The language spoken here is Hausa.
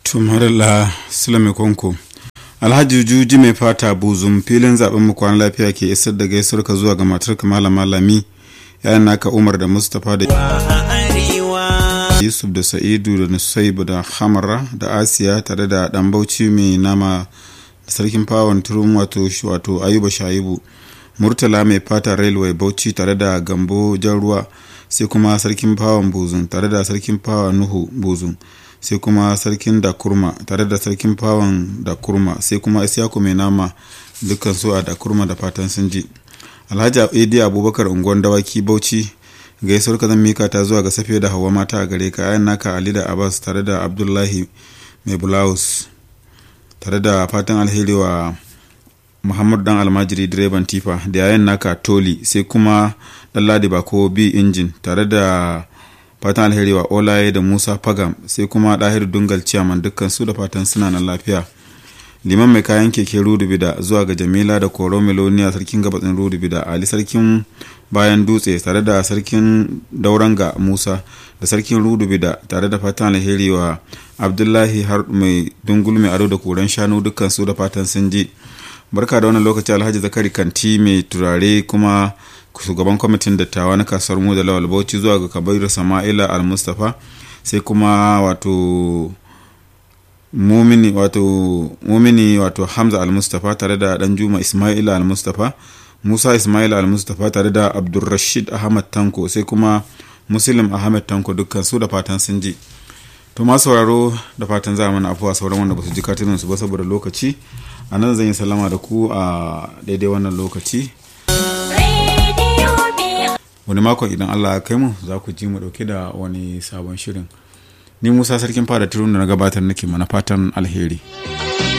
tumarila sulame konko alhaji juji mai fata buzum filin zaben mu kwana lafiya ke isar da gaisuwar ka zuwa ga matar malama lami yayin naka umar da mustapha da yusuf da sa'idu da nusaibu da hamara da asiya tare da dan bauchi mai nama da sarkin fawon turum wato wato ayuba shaibu murtala mai fata railway bauchi tare da gambo jan ruwa sai kuma sarkin fawon buzun tare da sarkin fawon nuhu buzun sai kuma sarkin da kurma tare da sarkin fawon da kurma sai kuma isyaku mai nama dukkan su a da kurma da fatan sun ji alhaji idi abubakar unguwan dawaki bauchi gaisuwar ka zan mika ta zuwa ga safiya da hawa mata a gare ka yayin naka ali da abbas tare da abdullahi mai bulawus tare da fatan alheri wa muhammadu dan almajiri direban tifa da yayin naka toli sai kuma ɗanladi bako bi injin tare da fatan alheri wa olaye da musa fagam sai kuma ɗahir dungal ciyaman dukkan su da fatan suna nan lafiya liman mai kayan keke rudubida zuwa ga jamila da koro meloniya sarkin gabatsin rudubida ali sarkin bayan dutse tare da sarkin dauranga musa da sarkin rudubida tare da fatan alheri wa abdullahi har mai dungul mai ado da koren shanu dukkan su da fatan sun ji barka da wannan lokaci alhaji zakari kanti mai turare kuma shugaban kwamitin dattawa na kasuwar mu da lawal bauchi zuwa ga kabiru sama'ila al-mustapha sai kuma wato mumini wato mumini wato hamza al-mustapha tare da dan juma ismaila al-mustapha musa ismaila al-mustapha tare da abdulrashid ahmad tanko sai kuma muslim ahmad tanko dukkan su da fatan sun ji to ma sauraro da fatan za mana afuwa sauran wanda ba su ji katunan su ba saboda lokaci a nan zan yi salama da ku a daidai wannan lokaci wani makon idan allah ya kai mu za ku ji mu dauke da wani sabon shirin ni musa sarkin fada turun da na gabatar nake mana fatan alheri